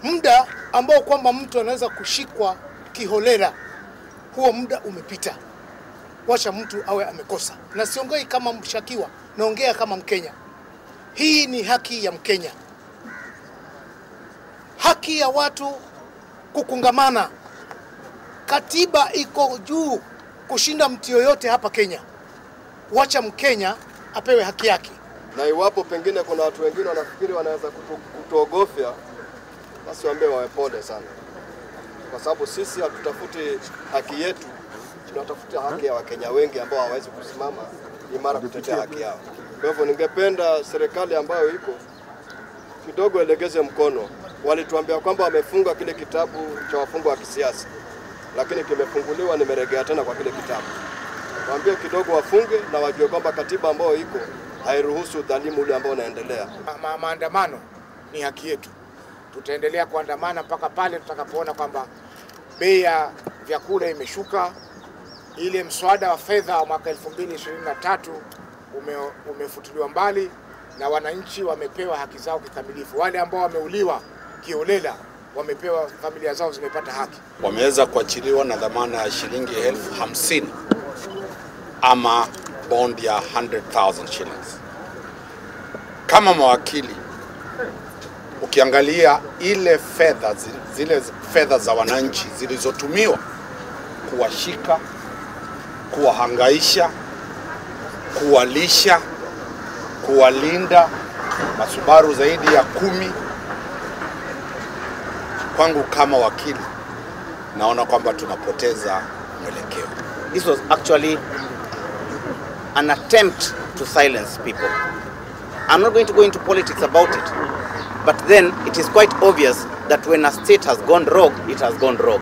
muda ambao kwamba mtu anaweza kushikwa kiholela, huo muda umepita. Wacha mtu awe amekosa, na siongei kama mshakiwa, naongea kama Mkenya. Hii ni haki ya Mkenya, haki ya watu kukungamana. Katiba iko juu kushinda mtu yoyote hapa Kenya. Wacha Mkenya apewe haki yake. na iwapo pengine kuna watu wengine wanafikiri wanaweza kutu, kutuogofya, basi waambie wawe pole sana, kwa sababu sisi hatutafuti haki yetu, tunatafuta haki ya Wakenya wengi ambao hawawezi kusimama imara kutetea haki yao. Kwa hivyo ningependa serikali ambayo iko kidogo elegeze mkono. Walituambia kwamba wamefunga kile kitabu cha wafungwa wa kisiasa, lakini kimefunguliwa, nimeregea tena kwa kile kitabu. Waambie kidogo wafunge na wajue kwamba katiba ambayo iko hairuhusu udhalimu ule ambao unaendelea. Ma, ma, maandamano ni haki yetu. Tutaendelea kuandamana mpaka pale tutakapoona kwamba bei ya vyakula imeshuka, ile mswada wa fedha wa mwaka 2023 ume, umefutiliwa mbali na wananchi wamepewa haki zao kikamilifu. Wale ambao wameuliwa kiholela wamepewa, familia zao zimepata haki. wameweza kuachiliwa na dhamana ya shilingi elfu hamsini ama bond ya 100,000 shillings. Kama mawakili, ukiangalia ile fedha zi- zile fedha za wananchi zilizotumiwa kuwashika, kuwahangaisha, kuwalisha, kuwalinda masubaru zaidi ya kumi, kwangu kama wakili naona kwamba tunapoteza mwelekeo. This was actually an attempt to silence people. I'm not going to go into politics about it, but then it is quite obvious that when a state has gone rogue, it has gone rogue.